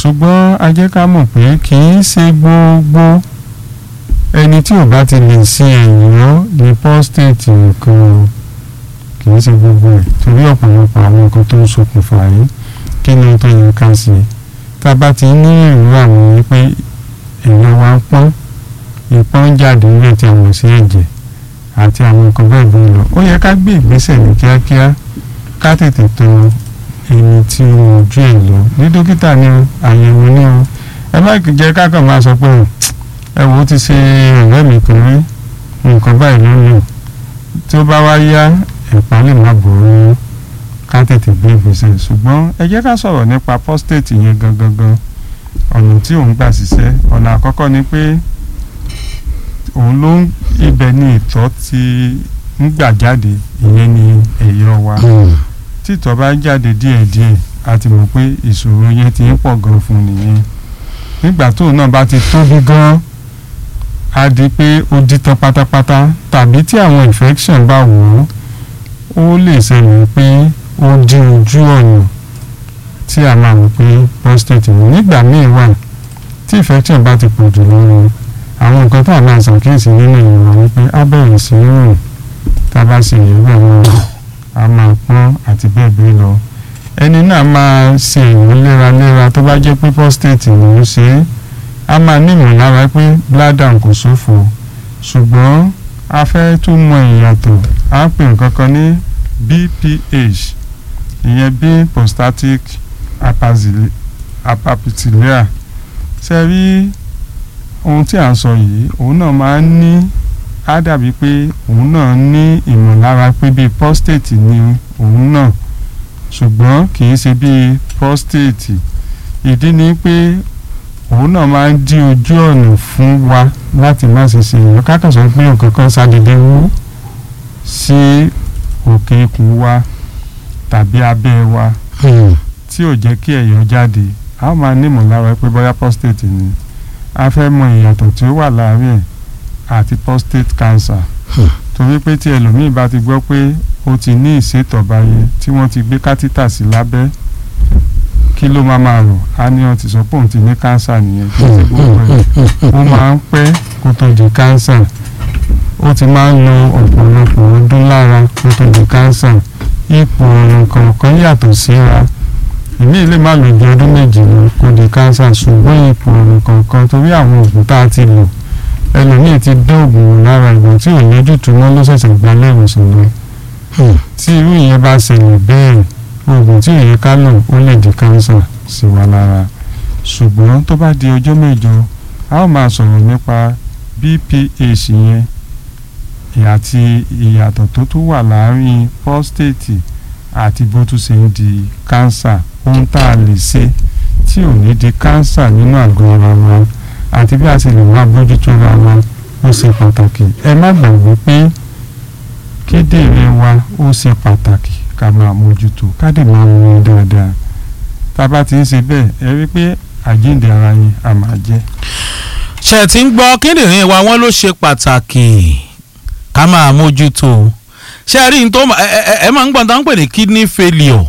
ṣùgbọ́n a jẹ́ ká mọ̀ pé kì í ṣe gbogbo ẹni tí ò bá ti lè ṣe ẹ̀yọ́ ní prostate nìkan o kì í ṣe gbogbo ẹ̀ torí ọ̀pọ̀lọpọ̀ àwọn nǹkan tó ń ṣokùnfà yìí kí ni tó yẹ ká ṣe tá a bá ti ní ìrú àwọn yìí pé èèyàn wa ń pọ́n ìpọ́n jáde nílẹ̀ tí a mọ̀ sí ẹ̀jẹ̀ àti àwọn nǹkan bẹ́ẹ̀ bẹ́ẹ̀ lọ ó yẹ ká gbé ìgbésẹ̀ ní kíákíá ká tètè tó ẹni tí ó ojú ẹ̀ lọ ní dókítà ní o àyẹ̀wò ní o ẹ má jẹ́ ká kàn máa sọ pé ẹ wò ó ti ṣe ọ̀rẹ́ mi kan rí nǹkan báyìí ló ń lò tí ó bá wá yá ẹ̀pá lè má bòrò ká tètè gbé ìgbésẹ̀ ṣùgbọ́n ẹ jẹ́ ká sọ̀rọ̀ nípa prostate yẹn gangan gan ọ̀nà tí òun gbà ṣiṣẹ́ ọ̀nà àkọ́kọ́ ni pé òun ló ń ibẹ̀ ni ìtọ̀ ti ń gbà jáde ìyẹn ni ẹ̀yọ̀ wa tí ìtọ̀ bá jáde díẹ̀díẹ̀ a ti mọ̀ pé ìṣòro yẹn ti ń pọ̀ gan fún nìyẹn nígbà tóun náà bá ti tóbi gan á di pé ó di tán pátápátá tàbí tí àwọn infection bá wò ó ó lè ṣẹlẹ̀ pé ó di ojú ọ̀nà tí a máa mọ̀ pé prostate ní nígbà míì wà tí infection bá ti pọ̀ jù lórí àwọn nǹkan tá a máa ṣàkíyèsí nínú ìrora wípé á bẹ̀rẹ̀ sí í rùn tá a bá ṣe ìyẹ̀wò àwọn a máa pọ́n àti bẹ́ẹ̀ bẹ́ẹ̀ lọ ẹni náà máa ṣe ìwé léraléra tó bá jẹ́ pé prostate ló ń ṣe é a máa ní ìmọ̀lára pé bladder kò ṣòfò ṣùgbọ́n a fẹ́ tún mọ ìyàtọ̀ a ń pè nǹkan kan ní BPH ìyẹn bí prostatic apapitilia ṣe rí ohun tí à ń sọ yìí òun náà máa ń ní á dàbí pé òun náà ní ìmọ̀lára pé bíi prostate ni òun náà ṣùgbọ́n kì í ṣe bíi prostate ìdí ni pé òun náà máa ń dí ojú ọ̀nà fún wa láti má ṣe ṣe èèyàn kákan sọ pé nǹkan kan ṣàdédé wú sí òkè ikùn wa tàbí abẹ́ wa tí ò jẹ́ kí ẹ̀yọ̀ jáde a ó máa ní ìmọ̀lára pé bóyá prostate ni a fẹ́ mọ ìyàtọ̀ tí ó wà láàárín ẹ̀ àti prostate cancer torí pé tí ẹlòmíì bá ti gbọ́ pé ó ti ní ìsétọ̀ báyé tí wọ́n ti gbé kátítà sí lábẹ́ kí ló máa máa rò á ní wọn ti sọ pé òun ti ní cancer nìyẹn kí ti gbogbo ẹ̀ ó máa ń pẹ́ kó tó di cancer ó ti máa ń lo ọ̀pọ̀lọpọ̀ ọdún lára kó tó di cancer ipò ọ̀ràn kọ̀ọ̀kan yàtọ̀ síra ìmí lè má lò ju ọdún méjì lọ kó di cancer ṣùgbọ́n ipò ọ̀ràn kọ̀ọ̀kan torí àwọn oògùn tá a ti lò ẹlòmíì ti dán oògùn wò lára ìgbà tí ò lójútùú mọ́ ló ṣẹ̀ṣẹ̀ gba lẹ́wọ̀sán lọ tí irú ìyẹn bá ṣẹlẹ̀ bẹ́ẹ̀ oògùn tí òye ká lò ó lè di cancer sí wa lára ṣùgbọ́n tó bá di ọjọ́ mẹ́jọ a ó máa sọ̀rọ̀ nípa BPH yẹn àti ìyàtọ̀ tó tún wà láàárín prostate àti bó tún ṣe ń di cancer ohun tá a lè ṣe tí ò ní di cancer nínú àgọ́ ara wa àti bí a ṣe lè wá bójútó ra wa ó ṣe pàtàkì ẹ má gbàgbé pé kíndìnrín wa ó ṣe pàtàkì ká máa mójútó ká dè máa mú un dáadáa tá a bá ti ń ṣe bẹ́ẹ̀ ẹ rí pé àjíǹde ara yín a máa jẹ́. ṣe ti ń gbọ́ kíndìnrín wa wọ́n ló ṣe pàtàkì ká máa mójútó ṣe rí n tó ẹ máa ń gbọ́n tá ń pè ní kidney failure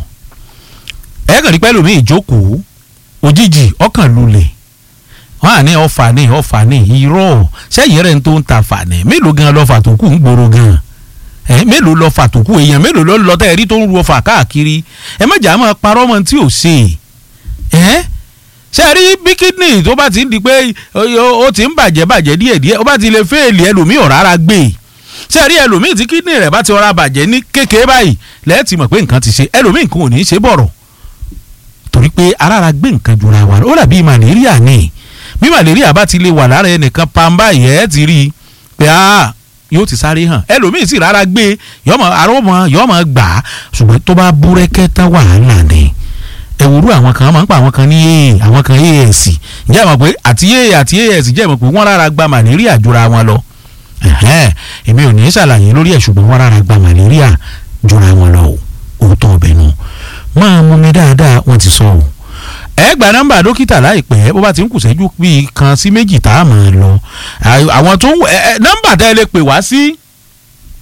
ẹ kàn rí pẹ́lú mi ìjókòó òjijì ọkàn lulẹ̀ wọ́n à ní ọ̀fà ní ọ̀fà ní irọ́ sẹ́yìn rẹ̀ ń tó ń ta fà ní mélòó gan lọ́fà tó kù ń gbòòrò gan ẹ mélòó lọ́fà tó kù èèyàn mélòó ló ń lọ tẹ́ ẹ rí tó ń ru ọfà káàkiri ẹ má jà máa parọ́ mọ́ tí ò ṣe ẹ ṣe rí bí kídìní tó bá ti ń di pé ó ti ń bàjẹ́ bàjẹ́ díẹ̀díẹ̀ ó bá ti lè fẹ́ẹ̀lì ẹlòmíì ò rárá gbé ṣe rí ẹlòmíì tí kídìní rẹ̀ bá ti ọ̀rá bàjẹ́ ní kékeré báyìí lẹ́ẹ̀tì mọ̀ pé nǹkan ti ṣe ẹlòmíì nǹkan ò ní í ṣe bọ̀rọ̀ torí pé arára gbé nǹkan jura wa ó dàbí màlẹ́ríà ni bí màlẹ́ríà bá ti lè wà lára ẹnìkan pàmbá yẹ́ ti rí i pé yóò ti sáré hàn ẹlòmíì sì rárá gbé yọmọ arọmọ yọmọ gbà á ṣùgbọ́n tó bá búrẹ́kẹ́ tán wàhálà ni ẹ̀wòrú àwọn kan máa ń pa àwọn kan ní aa àwọn kan as ǹjẹ́ ẹ mọ̀ pé àti aa àti as jẹ́ mọ̀ pé wọ́n rárá gba màlẹ́ríà jura wọn lọ èmi ò ní í ṣàlàyé lórí ẹ̀ ṣùgbọ́n wọ́n rárá gba màlẹ́ríà jura wọn lọ òótọ́ ọbẹ̀ nu máa mú mi dáadáa wọ́n ti sọ ọ́ ẹ gba nọ́mbà dókítà láìpẹ́ bó bá ti ń kù sẹ́jú bíi kan sí méjì tá a máa lọ àwọn tó ń nọ́mbà tẹ́ ẹ lè pè wá sí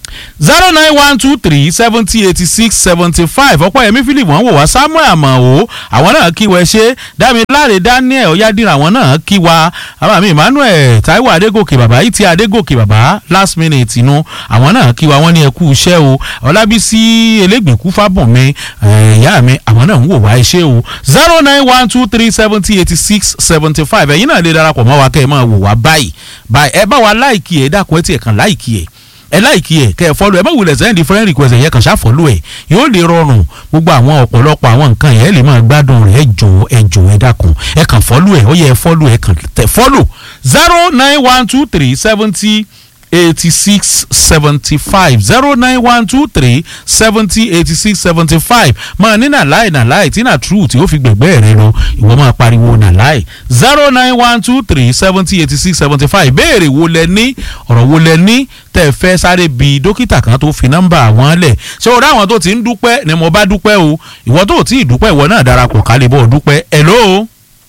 zero nine one two three seventy eighty six seventy five ọ̀pọ̀yẹmí philip wọ́n wò wá samuel amao àwọn náà kí wẹ́ ṣe dámiláre daniel ọ̀yádìrà àwọn náà kí wa àbámi emmanuel taiwo adégòkè bàbá ìtì adégòkè bàbá last minute inú àwọn náà kí wa wọ́n ní ẹkú iṣẹ́ o ọlábísí elégbèkú fábùnmi ìyá mi àwọn náà ń wò wá iṣẹ́ o zero nine one two three seventy eighty six seventy five ẹ̀yin náà lè darapọ̀ mọ́ wa kẹ́ ẹ máa wò wá báyìí báyìí ẹ bá wa láìkì ẹ̀ dákun ẹ tiẹ̀ kàn láìkì ẹ̀ ẹ láìkí ẹ kẹ ẹ fọlọ ẹ má wulẹ̀ sẹ́yìn different request ẹ̀yẹ kan ṣàfọlọ ẹ yóò lè rọrùn gbogbo àwọn ọ̀pọ̀lọpọ̀ àwọn nǹkan yẹn lè máa gbádùn rẹ̀ ẹ jọ ẹ jọ ẹ dákun ẹ kàn fọlọ ẹ ó yẹ ẹ fọlọ ẹ kàn tẹ fọlọ zero nine one two three seventy eighty six seventy five zero nine one two three seventy eighty six seventy five máa ní nàláì nàláì tí nà true tí ó fi gbẹ̀gbẹ́ rẹ lọ ìwọ máa pariwo nàláì zero nine one two three seventy eighty six seventy five béèrè wo lẹ ní ọ̀rọ̀ wo lẹ ní tẹ́ ẹ fẹ́ sáré bi dókítà kan tó fi nọ́mbà wọn lẹ̀ ṣé o ráwọn tó ti ń dúpẹ́ ni mo bá dúpẹ́ o ìwọ tó ti dúpẹ́ ìwọ náà darapọ̀ kálí bọ́ dúpẹ́ hello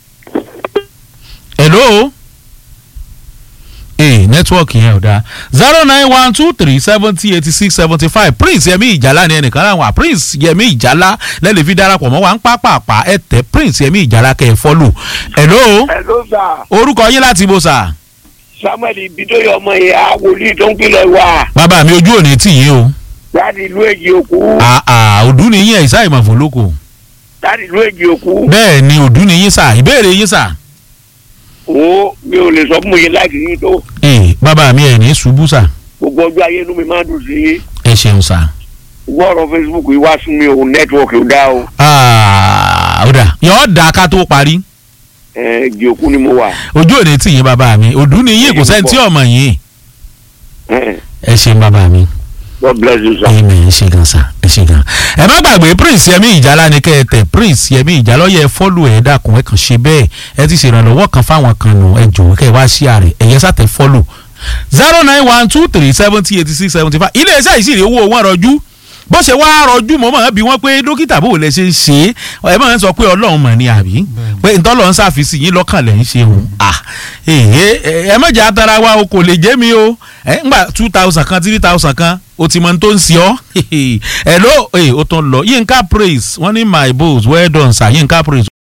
hello ee nẹ́tíwọ́ọ̀kì yẹn ò dáa zero nine one two three seventy eighty six seventy five prince yẹmi ìjàlá ni ẹnìkan láwọn prince yẹmi ìjàlá lẹ́lẹ̀ fi darapọ̀ mọ́ wa ń pápápá ẹ tẹ prince yẹmi ìjàlá kẹ́ ẹ fọ́lù. hello hello sir orúkọ yín láti ibo sà. samuel ibidoye ọmọ ìyá wòlíì tó ń pilẹ̀ wá bàbá mi ojú òní tì yín o. láti ìlú èjì òkú àà òdú ni yín ẹ̀ ìsá ìmọ̀fó lóko. láti ìlú èjì òkú bẹ́ẹ̀ ni òdú ni yín sà ìbéèrè yín sà. wo mi ò lè sọ fún mi yẹn láti yín tó ee bàbá mi ẹ̀ ní ṣubú sà. gbogbo ọjọ́ ayé inú mi máa ń dùn sí yín ẹ ṣeun sà. gbogbo ọ̀rọ̀ facebook yìí wá sún mi o nẹ́tíwọ̀kì ò dá o ó dà yọ̀ọ́ dà ká tó parí. ẹ̀ èjì òkú ni mo wà ojú òní tì yín bàbá mi òdú ni yín kò sẹ́ni tí ọmọ yín. ẹ̀ ẹ ṣeun bàbá mi. god bless you sir. amen ẹ ṣe gan sa ẹ ṣe gan. ẹ má gbàgbé prince yẹmi ìjálá ni kẹ́ ẹ tẹ̀ prince yẹmi ìjálá yẹ fọ́lù ẹ̀ dàkún ẹ kàn ṣe bẹ́ẹ̀ ẹ ti ṣèrànlọ́wọ́ kan fáwọn kan nù ẹ jọ̀wọ́ kẹ́ ẹ wá sí ààrẹ ẹ̀yẹ sàtẹ̀ fọ́lù zero nine one two three seventy eighty six seventy five ilé iṣẹ́ ìṣirò owó wọn rọjú bó ṣe wá rọjú mọ́ mọ́ bí wọ́n pé dókítà bò lẹ ṣe ń ṣe é ẹ máa ń sọ pé ọlọ́run mọ̀ ni àbí pé ntọ́lọ́ ń ṣàfisì yín lọ́kàn lẹ̀ ń ṣe òun à ẹ ẹ mọ̀jà atara wa o kò lè jẹ́ mi o ẹ ngbà two thousand kan three thousand kan o ti mọ tó ń ṣe ọ́ ẹ ló o tún lọ yínká praise wọ́n ní my boss well done sir yínká praise